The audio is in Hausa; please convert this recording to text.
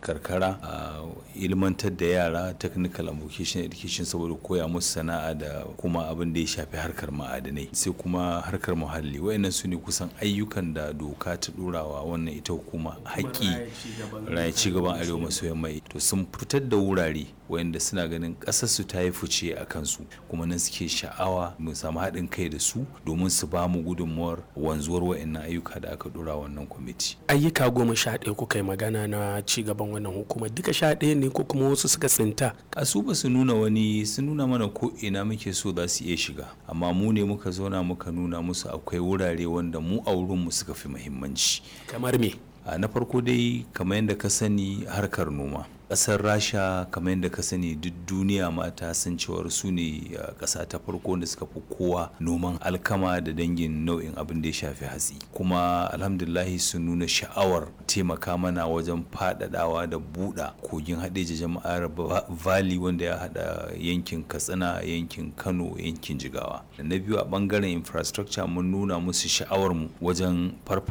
karkara a ilmantar da yara technical and vocational education saboda koya musu sana'a da kuma abin da ya shafi harkar ma'adanai sai kuma harkar muhalli wayannan su ne kusan ayyukan da doka ta ɗorawa wannan ita hukuma haƙƙi raya ci gaban arewa maso yamma to sun fitar da wurare wayanda suna ganin ƙasar su ta yi fice a kansu kuma nan suke sha'awa mu samu haɗin kai da su domin su ba mu gudunmuwar wanzuwar wayannan ayyuka da aka ɗora wannan kwamiti ayyuka goma sha ɗaya kuka yi magana na ci gaban wannan hukumar duka sha ɗaya ne ko kuma wasu suka tsinta a su ba su nuna wani sun nuna mana ko ina muke so za su iya shiga amma mu ne muka zauna muka nuna musu akwai wurare wanda mu a wurinmu suka fi muhimmanci kamar me na farko dai kamar yadda ka sani harkar noma ƙasar rasha kamar yadda ka sani duk duniya mata san cewar su ne ƙasa ta farko da suka fi kowa noman alkama da dangin nau'in abin da ya shafi hatsi kuma alhamdulahi sun nuna sha'awar taimaka mana wajen faɗaɗawa da buɗa kogin haɗeji jama'ar valley wanda ya haɗa yankin katsina yankin kano yankin jigawa da na biyu a ɓangaren infrastructure mun nuna musu sha'awar mu wajen farfa